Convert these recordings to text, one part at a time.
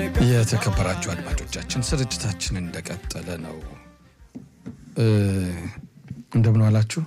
የተከበራችሁ አድማጮቻችን ስርጭታችን እንደቀጠለ ነው። እንደምን ዋላችሁ?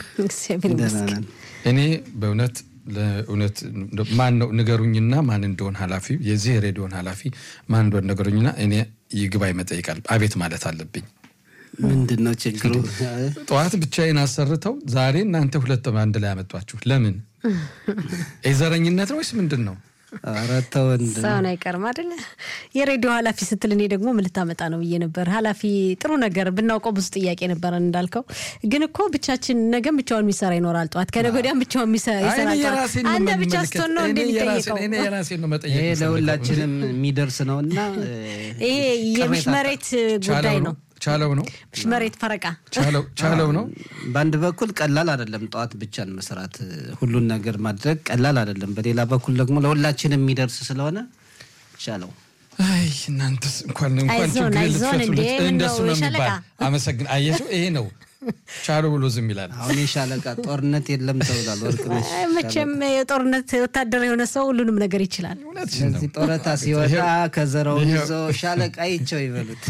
እኔ በእውነት ለእውነት ማን ነው ንገሩኝና ማን እንደሆን ኃላፊ የዚህ ሬዲዮን ኃላፊ ማን እንደሆን ነገሩኝና እኔ ይግባኝ መጠይቃል አቤት ማለት አለብኝ። ምንድን ነው ችግሩ? ጠዋት ብቻዬን አሰርተው ዛሬ እናንተ ሁለት አንድ ላይ ያመጧችሁ ለምን? የዘረኝነት ነው ወይስ ምንድን ነው? ኧረ ተው እንደ ሰውን አይቀርም አይደለ? የሬዲዮ ኃላፊ ስትል እኔ ደግሞ ምን ልታመጣ ነው ብዬ ነበር። ኃላፊ ጥሩ ነገር ብናውቀው ብዙ ጥያቄ ነበረን እንዳልከው። ግን እኮ ብቻችን ነገም ብቻውን የሚሰራ ይኖራል፣ ጠዋት ከነገ ወዲያም ብቻውን ይሰራል። አንተ ብቻ ስትሆን ነው እንደሚጠይቀው። የራሴን ነው መጠየቅ ይሄ የምፈልገው። ለሁላችንም የሚደርስ ነው እና ይሄ የምሽመሬት ጉዳይ ነው። ቻለው ነው ምሽመሬት ፈረቃ ቻለው ቻለው ነው። በአንድ በኩል ቀላል አይደለም፣ ጠዋት ብቻን መስራት ሁሉን ነገር ማድረግ ቀላል አይደለም። በሌላ በኩል ደግሞ ለሁላችንም የሚደርስ ስለሆነ ቻለው አይ እናንተስ እንኳን እንኳን አይዞን፣ ችግር አይዞን እንዴ፣ ልትፈቱልኝ ምን እንደሱ ነው ነው ሻለቃ? የሚባል። አመሰግን አየሽው፣ ይሄ ነው ቻለው ብሎ ዝም ይላል። አሁን የሻለቃ ጦርነት የለም ተብሏል። ወርቅነሽ አይ፣ መቼም የጦርነት ወታደር የሆነ ሰው ሁሉንም ነገር ይችላል። እውነትሽን ነው። ስለዚህ ጦረታ ሲወጣ ከዘረው ይዞ ሻለቃ ይቸው ይበሉት።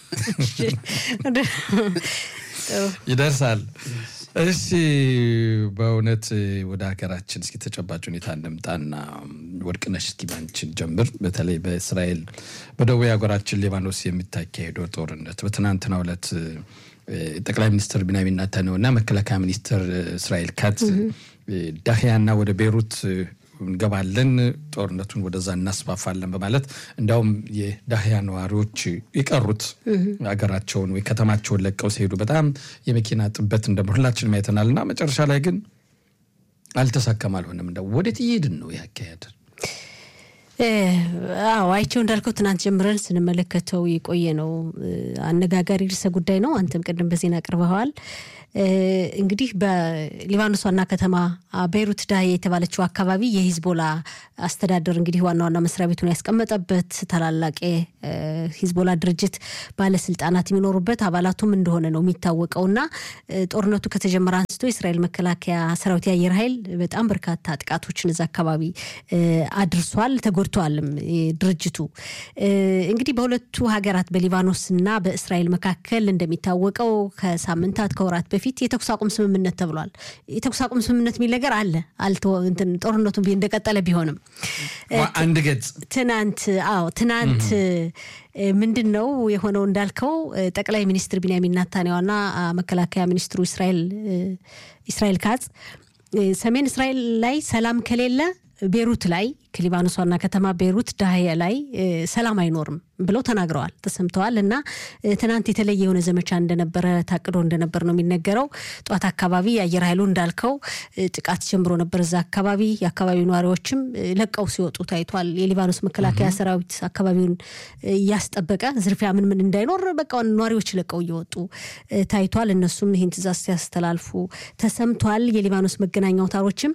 ይደርሳል። እሺ በእውነት ወደ ሀገራችን እስኪ ተጨባጭ ሁኔታ እንምጣና ወርቅነሽ እስኪ ባንቺን ጀምር። በተለይ በእስራኤል በደቡብ ሀገራችን ሊባኖስ የሚታካሄደው ጦርነት በትናንትናው ዕለት እ፣ ጠቅላይ ሚኒስትር ቢንያሚን ኔታንያሁ እና መከላከያ ሚኒስትር እስራኤል ካትዝ ዳህያና ወደ ቤሩት እንገባለን ጦርነቱን ወደዛ እናስፋፋለን በማለት እንዲያውም የዳህያ ነዋሪዎች የቀሩት ሀገራቸውን ወይ ከተማቸውን ለቀው ሲሄዱ በጣም የመኪና ጥበት እንደ ሁላችንም አይተናል። እና መጨረሻ ላይ ግን አልተሳካም፣ አልሆነም። እንደው ወዴት እየሄድን ነው ያካሄድ እ፣ አዎ አይቸው እንዳልከው ትናንት ጀምረን ስንመለከተው የቆየ ነው። እ፣ አነጋጋሪ ርዕሰ ጉዳይ ነው። አንተም ቅድም በዜና አቅርበዋል። እ፣ እንግዲህ በሊባኖስ ዋና ከተማ አ፣ ቤይሩት ዳህያ የተባለችው አካባቢ የሂዝቦላ አስተዳደር እንግዲህ ዋና ዋና መስሪያ ቤቱን ያስቀመጠበት ታላላቅ እ፣ ሂዝቦላ ድርጅት ባለስልጣናት የሚኖሩበት አባላቱም እንደሆነ ነው የሚታወቀው እና እ፣ ጦርነቱ ከተጀመረ አንስቶ የእስራኤል መከላከያ ሰራዊት የአየር ኃይል በጣም በርካታ ጥቃቶችን እዛ አካባቢ እ፣ አድርሷል፣ ተጎድተዋልም እ፣ ድርጅቱ እ፣ እንግዲህ በሁለቱ ሀገራት በሊባኖስ እና በእስራኤል መካከል እንደሚታወቀው ከሳምንታት ከወራት በፊት የተኩስ አቁም ስምምነት ተብሏል። የተኩስ አቁም ስምምነት የሚል ነገር አለ አልተ- እንትን ጦርነቱ ቢ- እንደቀጠለ ቢሆንም እ፣ አንድ ገጽ ትናንት አዎ ትናንት እ፣ ምንድን ነው የሆነው እንዳልከው እ፣ ጠቅላይ ሚኒስትር ቢንያሚን ናታንያሁና አ፣ መከላከያ ሚኒስትሩ እስራኤል እ፣ እስራኤል ካጽ እ፣ ሰሜን እስራኤል ላይ ሰላም ከሌለ ቤሩት ላይ ከሊባኖስ ዋና ከተማ ቤሩት ዳህያ ላይ እ፣ ሰላም አይኖርም ብለው ተናግረዋል፣ ተሰምተዋል። እና እ፣ ትናንት የተለየ የሆነ ዘመቻ እንደነበረ ታቅዶ እንደነበር ነው የሚነገረው። ጠዋት አካባቢ የአየር ኃይሉ እንዳልከው እ፣ ጥቃት ጀምሮ ነበር እዛ አካባቢ። የአካባቢው ነዋሪዎችም እ፣ ለቀው ሲወጡ ታይቷል። የሊባኖስ መከላከያ ሰራዊት አካባቢውን እ፣ እያስጠበቀ ዝርፊያ ምን ምን እንዳይኖር በቃ ነዋሪዎች ለቀው እየወጡ እ፣ ታይቷል። እነሱም ይህን ትእዛዝ ሲያስተላልፉ ተሰምቷል። የሊባኖስ መገናኛ አውታሮችም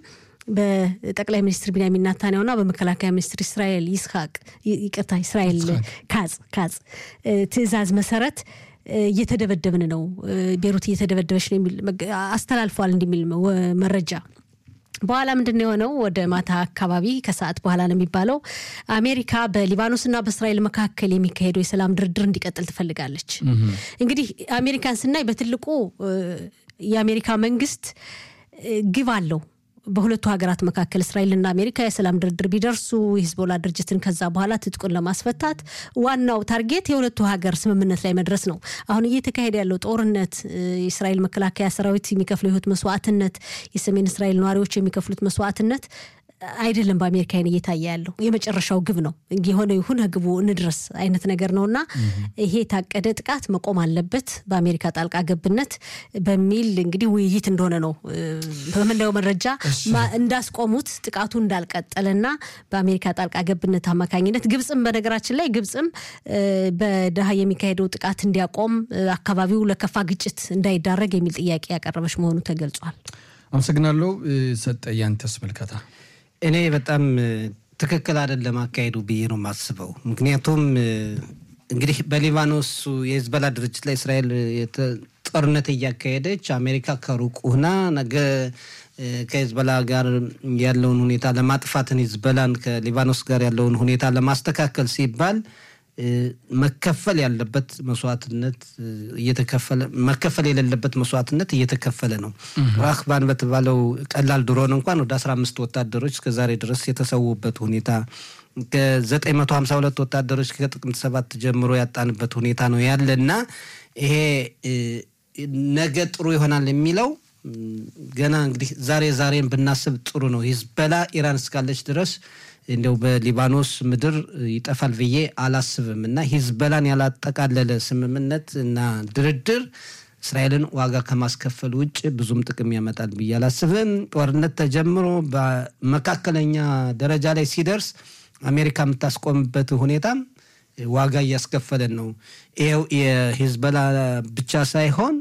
በጠቅላይ ሚኒስትር ቢንያሚን ናታንያሁና በመከላከያ ሚኒስትር እስራኤል ይስሐቅ ይ- ይቅርታ እስራኤል ካጽ ካጽ እ፣ ትእዛዝ መሰረት እ፣ እየተደበደብን ነው እ፣ ቤሩት እየተደበደበች ነው የሚል መገ- አስተላልፏል እንዲሚል ወ- መረጃ በኋላ ምንድን ነው የሆነው? ወደ ማታ አካባቢ ከሰዓት በኋላ ነው የሚባለው። አሜሪካ በሊባኖስና በእስራኤል መካከል የሚካሄደው የሰላም ድርድር እንዲቀጥል ትፈልጋለች። እንግዲህ አሜሪካን ስናይ በትልቁ እ፣ የአሜሪካ መንግስት እ፣ ግብ አለው በሁለቱ ሀገራት መካከል እስራኤልና አሜሪካ የሰላም ድርድር ቢደርሱ የሂዝቦላ ድርጅትን ከዛ በኋላ ትጥቁን ለማስፈታት ዋናው ታርጌት የሁለቱ ሀገር ስምምነት ላይ መድረስ ነው። አሁን እየተካሄደ ያለው ጦርነት እ፣ የእስራኤል መከላከያ ሰራዊት የሚከፍለው የህይወት መስዋዕትነት፣ የሰሜን እስራኤል ነዋሪዎች የሚከፍሉት መስዋዕትነት አይደለም በአሜሪካ አይን እየታየ ያለው የመጨረሻው ግብ ነው። የሆነ ይሁን ግቡ እንድረስ አይነት ነገር ነው እና ይሄ የታቀደ ጥቃት መቆም አለበት በአሜሪካ ጣልቃ ገብነት በሚል እንግዲህ ውይይት እንደሆነ ነው እ፣ በምናየው መረጃ ማ- እንዳስቆሙት ጥቃቱ እንዳልቀጠለና በአሜሪካ ጣልቃ ገብነት አማካኝነት ግብፅም በነገራችን ላይ ግብፅም እ፣ በደሃ የሚካሄደው ጥቃት እንዲያቆም እ፣ አካባቢው ለከፋ ግጭት እንዳይዳረግ የሚል ጥያቄ ያቀረበች መሆኑ ተገልጿል። አመሰግናለሁ። እ፣ ሰጠ ያንተስ መልከታ እኔ በጣም እ፣ ትክክል አይደለም አካሄዱ ብዬ ነው የማስበው። ምክንያቱም እ፣ እንግዲህ በሊባኖሱ የሂዝቦላ ድርጅት ላይ እስራኤል የተ- ጦርነት እያካሄደች አሜሪካ ከሩቅ ሁና ነገ እ፣ ከሂዝቦላ ጋር ያለውን ሁኔታ ለማጥፋትን ሂዝቦላን ከሊባኖስ ጋር ያለውን ሁኔታ ለማስተካከል ሲባል መከፈል ያለበት መስዋዕትነት እየተከፈለ መከፈል የሌለበት መስዋዕትነት እየተከፈለ ነው። ራክባን በተባለው ቀላል ድሮን እንኳን ወደ አስራ አምስት ወታደሮች እስከዛሬ ድረስ የተሰዉበት ሁኔታ ከዘጠኝ መቶ ሀምሳ ሁለት ወታደሮች ከጥቅምት ሰባት ጀምሮ ያጣንበት ሁኔታ ነው ያለ እና ይሄ ነገ ጥሩ ይሆናል የሚለው ገና እንግዲህ ዛሬ ዛሬን ብናስብ ጥሩ ነው። ሂዝበላ ኢራን እስካለች ድረስ እንዲያው በሊባኖስ ምድር ይጠፋል ብዬ አላስብም እና ሂዝበላን ያላጠቃለለ ስምምነት እና ድርድር እስራኤልን ዋጋ ከማስከፈል ውጭ ብዙም ጥቅም ያመጣል ብዬ አላስብም። ጦርነት ተጀምሮ በመካከለኛ ደረጃ ላይ ሲደርስ አሜሪካ የምታስቆምበት ሁኔታም ዋጋ እያስከፈለን ነው። ይኸው የሂዝበላ ብቻ ሳይሆን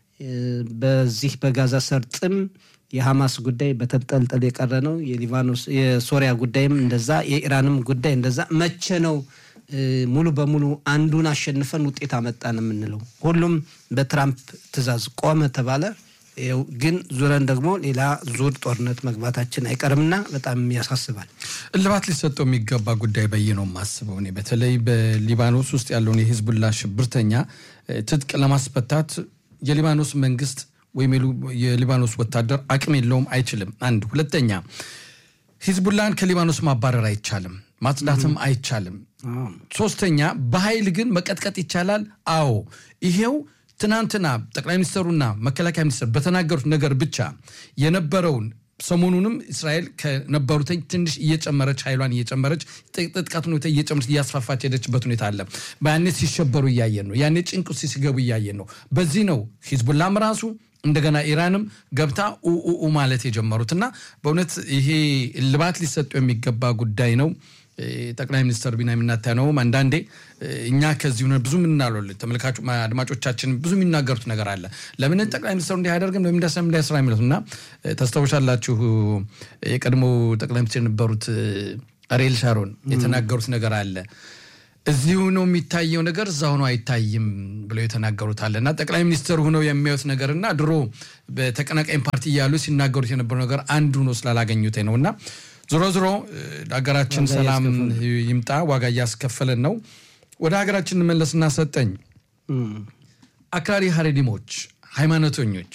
በዚህ በጋዛ ሰርጥም የሐማስ ጉዳይ በተንጠልጠል የቀረ ነው። የሊባኖስ የሶሪያ ጉዳይም እንደዛ፣ የኢራንም ጉዳይ እንደዛ። መቼ ነው ሙሉ በሙሉ አንዱን አሸንፈን ውጤት አመጣን የምንለው? ሁሉም በትራምፕ ትዕዛዝ ቆመ ተባለ። ግን ዙረን ደግሞ ሌላ ዙር ጦርነት መግባታችን አይቀርምና በጣም ያሳስባል። እልባት ሊሰጠው የሚገባ ጉዳይ በይ ነው የማስበው እኔ በተለይ በሊባኖስ ውስጥ ያለውን የሂዝቡላ ሽብርተኛ ትጥቅ ለማስፈታት የሊባኖስ መንግስት ወይም የሊባኖስ ወታደር አቅም የለውም፣ አይችልም። አንድ ሁለተኛ ሂዝቡላን ከሊባኖስ ማባረር አይቻልም፣ ማጽዳትም አይቻልም። ሶስተኛ በኃይል ግን መቀጥቀጥ ይቻላል። አዎ ይሄው ትናንትና ጠቅላይ ሚኒስትሩና መከላከያ ሚኒስትር በተናገሩት ነገር ብቻ የነበረውን ሰሞኑንም እስራኤል ከነበሩት ትንሽ እየጨመረች ኃይሏን እየጨመረች ጥቃት ሁኔታ እየጨመረች እያስፋፋች ሄደችበት ሁኔታ አለ። ያኔ ሲሸበሩ እያየን ነው። ያኔ ጭንቅ ውስጥ ሲገቡ እያየን ነው። በዚህ ነው ሂዝቡላም ራሱ እንደገና ኢራንም ገብታ ኡኡ ማለት የጀመሩት እና በእውነት ይሄ እልባት ሊሰጠው የሚገባ ጉዳይ ነው። ጠቅላይ ሚኒስትር ቢንያሚን ኔታንያሁም አንዳንዴ እኛ ከዚህ ሆነ ብዙ ምናለ ተመልካቹ አድማጮቻችን ብዙ የሚናገሩት ነገር አለ። ለምን ጠቅላይ ሚኒስትሩ እንዲህ አያደርግም ለምን እንዳሰም እንዳያስራ የሚሉት እና ታስታውሻላችሁ የቀድሞ ጠቅላይ ሚኒስትር የነበሩት አሪኤል ሻሮን የተናገሩት ነገር አለ። እዚሁ ነው የሚታየው ነገር እዛ ሆኖ አይታይም ብለው የተናገሩት አለ እና ጠቅላይ ሚኒስትር ሆነው የሚያዩት ነገር እና ድሮ በተቀናቃኝ ፓርቲ እያሉ ሲናገሩት የነበረው ነገር አንዱ ነው ስላላገኙት ነው እና ዞሮ ዞሮ ለሀገራችን ሰላም ይምጣ። ዋጋ እያስከፈለን ነው። ወደ ሀገራችን እንመለስና ሰጠኝ አክራሪ ሀሬዲሞች ሃይማኖተኞች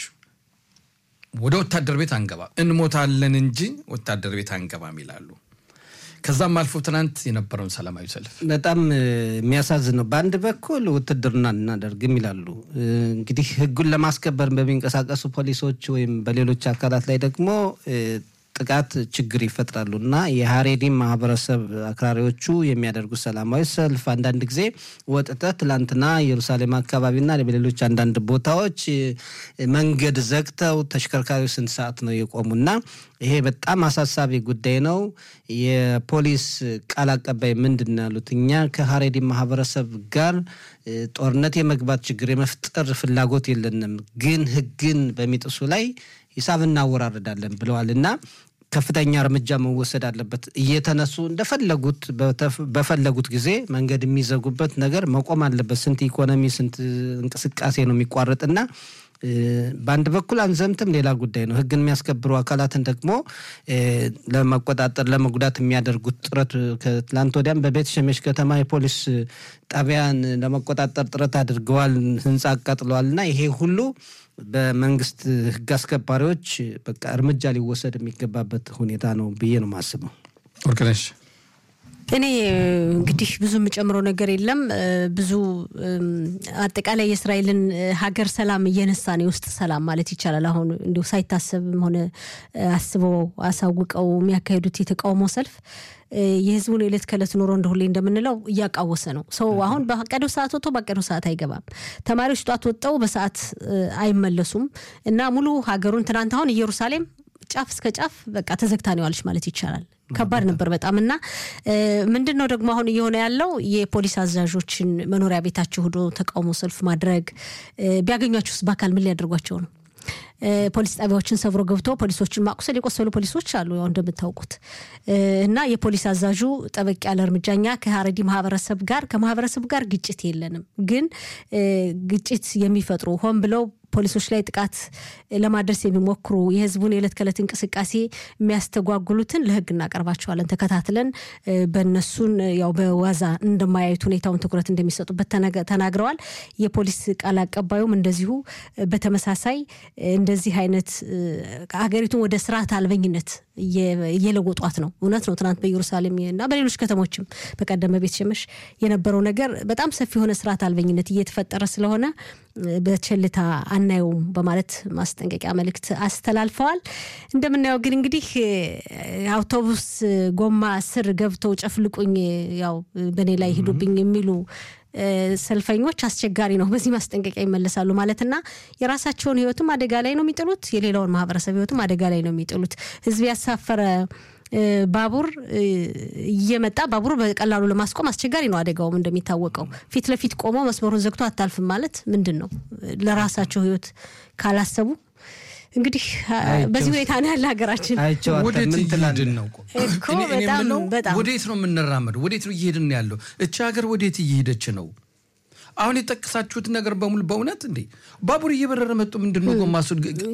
ወደ ወታደር ቤት አንገባም እንሞታለን እንጂ ወታደር ቤት አንገባም ይላሉ። ከዛም አልፎ ትናንት የነበረውን ሰላማዊ ሰልፍ በጣም የሚያሳዝን ነው። በአንድ በኩል ውትድርና እናደርግም ይላሉ። እንግዲህ ሕጉን ለማስከበር በሚንቀሳቀሱ ፖሊሶች ወይም በሌሎች አካላት ላይ ደግሞ ጥቃት ችግር ይፈጥራሉ እና የሀሬዲም ማህበረሰብ አክራሪዎቹ የሚያደርጉት ሰላማዊ ሰልፍ አንዳንድ ጊዜ ወጥተህ ትላንትና ኢየሩሳሌም አካባቢና በሌሎች አንዳንድ ቦታዎች መንገድ ዘግተው ተሽከርካሪው ስንት ሰዓት ነው የቆሙና ይሄ በጣም አሳሳቢ ጉዳይ ነው። የፖሊስ ቃል አቀባይ ምንድን ነው ያሉት? እኛ ከሀሬዲም ማህበረሰብ ጋር ጦርነት የመግባት ችግር የመፍጠር ፍላጎት የለንም፣ ግን ህግን በሚጥሱ ላይ ሂሳብ እናወራርዳለን ብለዋል እና ከፍተኛ እርምጃ መወሰድ አለበት። እየተነሱ እንደፈለጉት በፈለጉት ጊዜ መንገድ የሚዘጉበት ነገር መቆም አለበት። ስንት ኢኮኖሚ ስንት እንቅስቃሴ ነው የሚቋረጥና በአንድ በኩል አንዘምትም፣ ሌላ ጉዳይ ነው። ህግን የሚያስከብሩ አካላትን ደግሞ ለመቆጣጠር ለመጉዳት የሚያደርጉት ጥረት ከትላንት ወዲያም በቤት ሸሜሽ ከተማ የፖሊስ ጣቢያን ለመቆጣጠር ጥረት አድርገዋል፣ ህንፃ አቃጥለዋል እና ይሄ ሁሉ በመንግስት ህግ አስከባሪዎች በቃ እርምጃ ሊወሰድ የሚገባበት ሁኔታ ነው ብዬ ነው የማስበው። ወርቅነሽ እኔ እንግዲህ ብዙ የምጨምረው ነገር የለም። ብዙ አጠቃላይ የእስራኤልን ሀገር ሰላም እየነሳን የውስጥ ሰላም ማለት ይቻላል። አሁን እንዲሁ ሳይታሰብም ሆነ አስበው አሳውቀው የሚያካሂዱት የተቃውሞ ሰልፍ የህዝቡን የዕለት ከዕለት ኑሮ እንደ ሁሌ እንደምንለው እያቃወሰ ነው። ሰው አሁን በቀደው ሰዓት ወጥቶ በቀደው ሰዓት አይገባም። ተማሪዎች ጧት ወጥተው በሰዓት አይመለሱም እና ሙሉ ሀገሩን ትናንት አሁን ኢየሩሳሌም ጫፍ እስከ ጫፍ በቃ ተዘግታ ነው ያለች ማለት ይቻላል። ከባድ ነበር በጣም እና ምንድን ነው ደግሞ አሁን እየሆነ ያለው የፖሊስ አዛዦችን መኖሪያ ቤታቸው ሄዶ ተቃውሞ ሰልፍ ማድረግ ቢያገኟቸውስ በአካል ምን ሊያደርጓቸው ነው? ፖሊስ ጣቢያዎችን ሰብሮ ገብቶ ፖሊሶችን ማቁሰል፣ የቆሰሉ ፖሊሶች አሉ ያው እንደምታውቁት እና የፖሊስ አዛዡ ጠበቅ ያለ እርምጃ እኛ ከሀረዲ ማህበረሰብ ጋር ከማህበረሰቡ ጋር ግጭት የለንም፣ ግን ግጭት የሚፈጥሩ ሆን ብለው ፖሊሶች ላይ ጥቃት ለማድረስ የሚሞክሩ የህዝቡን የዕለት ከዕለት እንቅስቃሴ የሚያስተጓጉሉትን ለህግ እናቀርባቸዋለን። ተከታትለን በእነሱን ያው በዋዛ እንደማያዩት ሁኔታውን ትኩረት እንደሚሰጡበት ተናግረዋል። የፖሊስ ቃል አቀባዩም እንደዚሁ በተመሳሳይ እንደዚህ አይነት ሀገሪቱን ወደ ስርዓት አልበኝነት እየለወጧት ነው። እውነት ነው። ትናንት በኢየሩሳሌም እና በሌሎች ከተሞችም በቀደመ ቤት ሸመሽ የነበረው ነገር በጣም ሰፊ የሆነ ስርዓት አልበኝነት እየተፈጠረ ስለሆነ በቸልታ አናየውም በማለት ማስጠንቀቂያ መልእክት አስተላልፈዋል። እንደምናየው ግን እንግዲህ አውቶቡስ ጎማ ስር ገብተው ጨፍልቁኝ፣ ያው በእኔ ላይ ሂዱብኝ የሚሉ ሰልፈኞች አስቸጋሪ ነው። በዚህ ማስጠንቀቂያ ይመለሳሉ ማለትና የራሳቸውን ህይወትም አደጋ ላይ ነው የሚጥሉት፣ የሌላውን ማህበረሰብ ህይወትም አደጋ ላይ ነው የሚጥሉት። ህዝብ ያሳፈረ ባቡር እየመጣ ባቡር በቀላሉ ለማስቆም አስቸጋሪ ነው። አደጋውም እንደሚታወቀው ፊት ለፊት ቆሞ መስመሩን ዘግቶ አታልፍም ማለት ምንድን ነው? ለራሳቸው ህይወት ካላሰቡ እንግዲህ በዚህ ሁኔታ ነው ያለ ሀገራችን። ወዴት እየሄድን ነው? እኮ በጣም በጣም ወዴት ነው የምንራመደው? ወዴት ነው እየሄድን ያለው? እቺ ሀገር ወዴት እየሄደች ነው? አሁን የጠቀሳችሁት ነገር በሙሉ በእውነት እንዴ ባቡር እየበረረ መጡ። ምንድን ነው ጎማሱ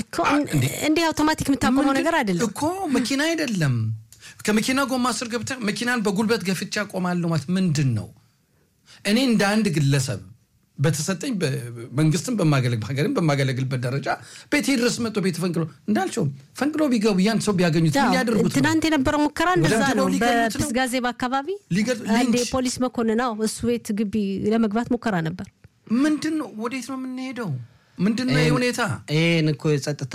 እንዲህ አውቶማቲክ የምታቆመው ነገር አይደለም እኮ መኪና አይደለም። ከመኪና ጎማ ስር ገብተህ መኪናን በጉልበት ገፍቻ ቆማለሁ ማለት ምንድን ነው? እኔ እንደ አንድ ግለሰብ በተሰጠኝ መንግስትን በማገለግል ሀገርን በማገለግልበት ደረጃ ቤቴ ድረስ መጥቶ ቤት ፈንቅሎ እንዳልቸውም ፈንቅሎ ቢገቡ ያን ሰው ቢያገኙት ሊያደርጉት ነው። ትናንት የነበረው ሙከራ እንደዛ ነው። ሊገሉት ነው። በፕስጋዜብ አካባቢ ሊገሉ- አንድ ሊንች። የፖሊስ መኮንን ነው እሱ ቤት ግቢ ለመግባት ሙከራ ነበር። ምንድን ነው? ወዴት ነው የምንሄደው? ምንድን ነው ይህ ሁኔታ? ይህን እኮ የጸጥታ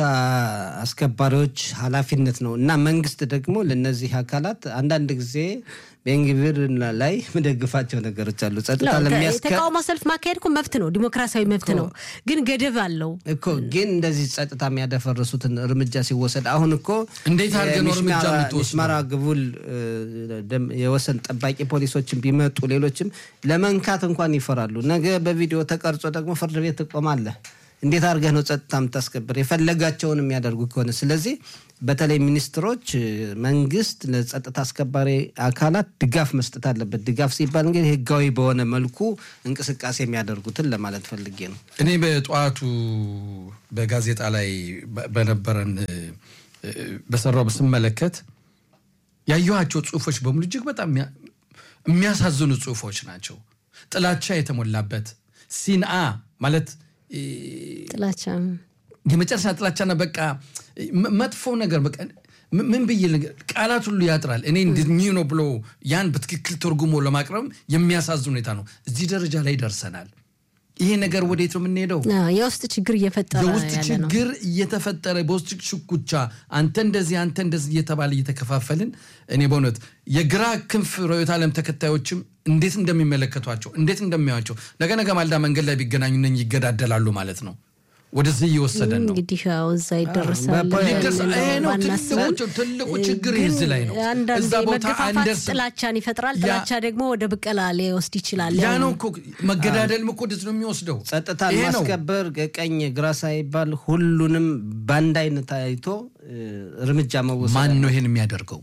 አስከባሪዎች ኃላፊነት ነው እና መንግስት ደግሞ ለነዚህ አካላት አንዳንድ ጊዜ ቤንግቪር ላይ የምደግፋቸው ነገሮች አሉ። ጸጥታ ለሚያስከ የተቃውሞ ሰልፍ ማካሄድ እኮ መብት ነው፣ ዲሞክራሲያዊ መብት ነው። ግን ገደብ አለው። እኮ ግን እንደዚህ ጸጥታ የሚያደፈርሱትን እርምጃ ሲወሰድ አሁን እኮ እንዴት አድርገህ ነው እርምጃ የሚስማራ- የምትወስደው? ሚስማራ ግቡል እ፣ ደም- የወሰን ጠባቂ ፖሊሶችን ቢመጡ ሌሎችም ለመንካት እንኳን ይፈራሉ። ነገ በቪዲዮ ተቀርጾ ደግሞ ፍርድ ቤት ትቆማለህ። እንዴት አድርገህ ነው ጸጥታ የምታስከብር? የፈለጋቸውን የሚያደርጉ ከሆነ ስለዚህ በተለይ ሚኒስትሮች እ፣ መንግስት ለጸጥታ አስከባሪ አካላት ድጋፍ መስጠት አለበት። ድጋፍ ሲባል እንግዲህ ህጋዊ በሆነ መልኩ እንቅስቃሴ የሚያደርጉትን ለማለት ፈልጌ ነው። እኔ በጠዋቱ በጋዜጣ ላይ በ- በነበረን እ፣ እ፣ በሰራው ስመለከት ያየኋቸው ጽሁፎች በሙሉ እጅግ በጣም የሚያ- የሚያሳዝኑ ጽሁፎች ናቸው። ጥላቻ የተሞላበት ሲንአ ማለት እ፣ ጥላቻ የመጨረሻ ጥላቻና በቃ መ- መጥፎ ነገር በቃ ም- ምን ብዬ ልንገር፣ ቃላት ሁሉ ያጥራል። እኔ እንዲህ ነው ብሎ ያን በትክክል ተርጉሞ ለማቅረብ የሚያሳዝን ሁኔታ ነው። እዚህ ደረጃ ላይ ደርሰናል። ይሄ ነገር ወዴት ነው የምንሄደው? አዎ፣ የውስጥ ችግር እየፈጠረ የውስጥ ያለ ነው። ችግር እየተፈጠረ በውስጥ ሽኩቻ አንተ እንደዚህ አንተ እንደዚህ እየተባለ እየተከፋፈልን እኔ በእውነት የግራ ክንፍ ርዕዮተ ዓለም ተከታዮችም እንዴት እንደሚመለከቷቸው እንዴት እንደሚያዩቸው ነገ ነገ ማልዳ መንገድ ላይ ቢገናኙ እነኝህ ይገዳደላሉ ማለት ነው። ወደዚህ እየወሰደን ነው። እንግዲህ ያው እዛ ይደረሳል። በፖ- ሊደርስ- ብለን ይሄ ነው ባናስብም፣ ትልቁ ትልቁ ችግር ግን የዚህ ላይ ነው። አንዳንዴ እዛ ቦታ መገፋፋት አንደርስም። ጥላቻን ይፈጥራል። ያ- ጥላቻ ደግሞ ወደ ብቀላ ሊወስድ ይችላል። ያ ያው ነው እኮ መገዳደልም እኮ ወደዚህ ነው የሚወስደው። ጸጥታን ይሄ ነው። ማስከበር ቀኝ ግራ ሳይባል ሁሉንም በአንድ አይነት አይቶ እ፣ እርምጃ መወሰድ ማን ነው ይሄን የሚያደርገው?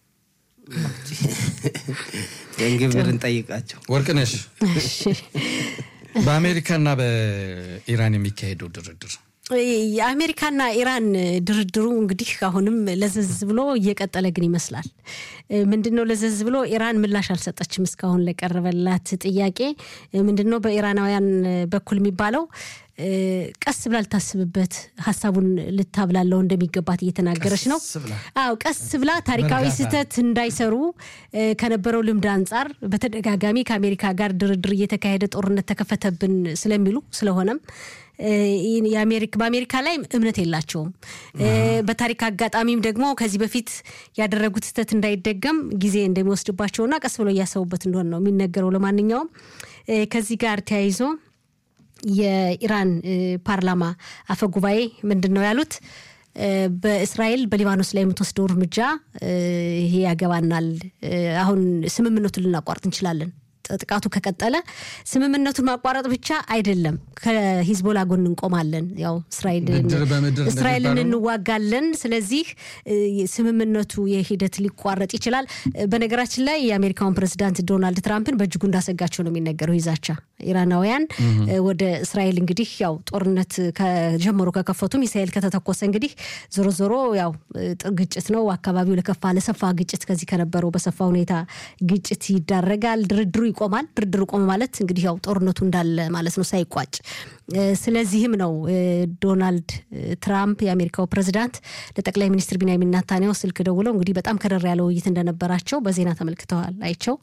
ቤንግቪርን ጠይቃቸው። ወርቅነሽ እሺ። በአሜሪካና በኢራን የሚካሄደው ድርድር የአሜሪካና ኢራን ድርድሩ እንግዲህ አሁንም ለዘዝ ብሎ እየቀጠለ ግን ይመስላል። ምንድን ነው ለዘዝ ብሎ ኢራን ምላሽ አልሰጠችም እስካሁን ለቀረበላት ጥያቄ። ምንድን ነው በኢራናውያን በኩል የሚባለው ቀስ ብላ ልታስብበት ሀሳቡን ልታብላለው እንደሚገባት እየተናገረች ነው። ቀስ ብላ። አዎ ቀስ ብላ ታሪካዊ በእርጋታ። ስህተት እንዳይሰሩ እ፣ ከነበረው ልምድ አንጻር በተደጋጋሚ ከአሜሪካ ጋር ድርድር እየተካሄደ ጦርነት ተከፈተብን ስለሚሉ ስለሆነም እ፣ ይህን የአሜሪክ- በአሜሪካ ላይ እምነት የላቸውም። እ፣ በታሪክ አጋጣሚም ደግሞ ከዚህ በፊት ያደረጉት ስህተት እንዳይደገም ጊዜ እንደሚወስድባቸውና ቀስ ብሎ እያሰቡበት እንደሆነ ነው የሚነገረው። ለማንኛውም እ፣ ከዚህ ጋር ተያይዞ የኢራን እ፣ ፓርላማ አፈ ጉባኤ ምንድን ነው ያሉት? እ፣ በእስራኤል በሊባኖስ ላይ የምትወስደው እርምጃ እ፣ ይሄ ያገባናል፣ እ፣ አሁን ስምምነቱን ልናቋርጥ እንችላለን ጥቃቱ ከቀጠለ ስምምነቱን ማቋረጥ ብቻ አይደለም፣ ከሂዝቦላ ጎን እንቆማለን፣ ያው እስራኤልን እንዋጋለን። ስለዚህ ስምምነቱ የሂደት ሊቋረጥ ይችላል። በነገራችን ላይ የአሜሪካውን ፕሬዚዳንት ዶናልድ ትራምፕን በእጅጉ እንዳሰጋቸው ነው የሚነገረው ይዛቻ ኢራናውያን ወደ እስራኤል እንግዲህ ያው ጦርነት ከጀመሩ ከከፈቱ ሚሳኤል ከተተኮሰ እንግዲህ ዞሮ ዞሮ ያው ግጭት ነው። አካባቢው ለከፋ ለሰፋ ግጭት ከዚህ ከነበረው በሰፋ ሁኔታ ግጭት ይዳረጋል። ድርድሩ ይቆማል። ድርድሩ ቆመ ማለት እንግዲህ ያው ጦርነቱ እንዳለ ማለት ነው ሳይቋጭ። ስለዚህም ነው ዶናልድ ትራምፕ የአሜሪካው ፕሬዚዳንት ለጠቅላይ ሚኒስትር ቢንያሚን ናታንያሁ ስልክ ደውለው እንግዲህ በጣም ከረር ያለ ውይይት እንደነበራቸው በዜና ተመልክተዋል አይቸው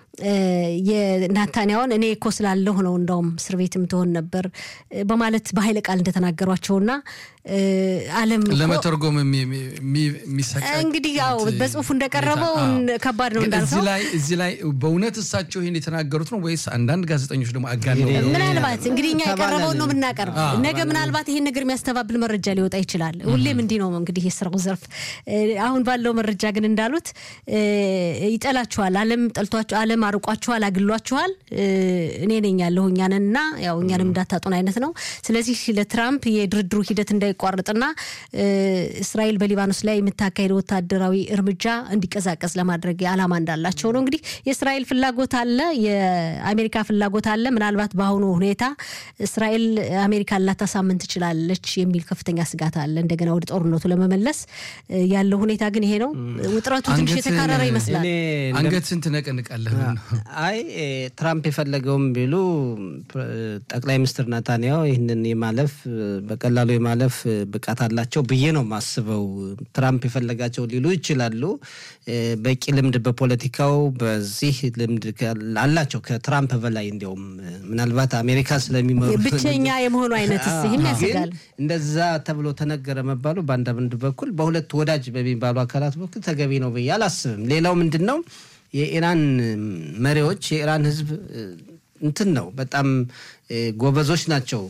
የናታንያውን እኔ እኮ ስላለሁ ነው እንደውም እስር ቤትም ትሆን ነበር በማለት በኃይለ ቃል እንደተናገሯቸውና ዓለም ለመተርጎም የሚሰቀ እንግዲህ ያው በጽሁፉ እንደቀረበው ከባድ ነው እንዳልከው። እዚህ ላይ በእውነት እሳቸው ይህን የተናገሩት ነው ወይስ አንዳንድ ጋዜጠኞች ደግሞ አጋ ምናልባት እንግዲህ እኛ የቀረበውን ነው የምናቀርብ። ነገ ምናልባት ይህን ነገር የሚያስተባብል መረጃ ሊወጣ ይችላል። ሁሌም እንዲህ ነው እንግዲህ የስራው ዘርፍ። አሁን ባለው መረጃ ግን እንዳሉት ይጠላችኋል፣ ዓለም ጠልቷቸው፣ ዓለም አርቋችኋል፣ አግሏችኋል፣ እኔ ነኝ ያለሁ እኛንን እና ያው እኛንም እንዳታጡን አይነት ነው። ስለዚህ ለትራምፕ የድርድሩ ሂደት እንዳይቋርጥና እስራኤል በሊባኖስ ላይ የምታካሄደው ወታደራዊ እርምጃ እንዲቀዛቀዝ ለማድረግ ዓላማ እንዳላቸው ነው። እንግዲህ የእስራኤል ፍላጎት አለ፣ የአሜሪካ ፍላጎት አለ። ምናልባት በአሁኑ ሁኔታ እስራኤል አሜሪካን ላታሳምን ትችላለች የሚል ከፍተኛ ስጋት አለ። እንደገና ወደ ጦርነቱ ለመመለስ ያለው ሁኔታ ግን ይሄ ነው። ውጥረቱ ትንሽ የተካረረ ይመስላል። አንገትን ትነቀንቃለህ። አይ ትራምፕ የፈለገውም ቢሉ ጠቅላይ ሚኒስትር ናታንያሁ ይህንን የማለፍ በቀላሉ የማለፍ ብቃት አላቸው ብዬ ነው የማስበው። ትራምፕ የፈለጋቸው ሊሉ ይችላሉ። በቂ ልምድ በፖለቲካው በዚህ ልምድ አላቸው ከትራምፕ በላይ እንዲያውም ምናልባት አሜሪካ ስለሚመሩ ብቸኛ የመሆኑ አይነት ይህም ያስጋል። እንደዛ ተብሎ ተነገረ መባሉ በአንዳንድ በኩል በሁለት ወዳጅ በሚባሉ አካላት በኩል ተገቢ ነው ብዬ አላስብም። ሌላው ምንድን ነው የኢራን መሪዎች የኢራን ሕዝብ እንትን ነው በጣም ጎበዞች ናቸው።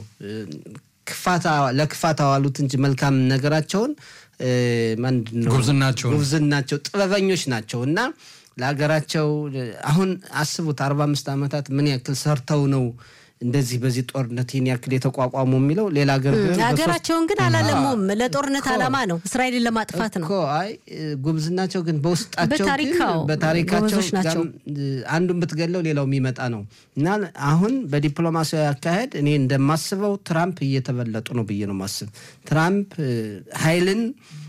ለክፋት አዋሉት እንጂ መልካም ነገራቸውን ምንድን ነው ጉብዝናቸው ጥበበኞች ናቸው እና ለሀገራቸው አሁን አስቡት አርባ አምስት ዓመታት ምን ያክል ሰርተው ነው እንደዚህ በዚህ ጦርነት ይህን ያክል የተቋቋሙ የሚለው ሌላ ሀገር ሀገራቸውን ግን አላለሙም። ለጦርነት ዓላማ ነው፣ እስራኤልን ለማጥፋት ነው። አይ ጉብዝናቸው ግን በውስጣቸው በታሪካቸው አንዱን ብትገለው ሌላው የሚመጣ ነው እና አሁን በዲፕሎማሲያዊ አካሄድ እኔ እንደማስበው ትራምፕ እየተበለጡ ነው ብዬ ነው ማስብ። ትራምፕ ኃይልን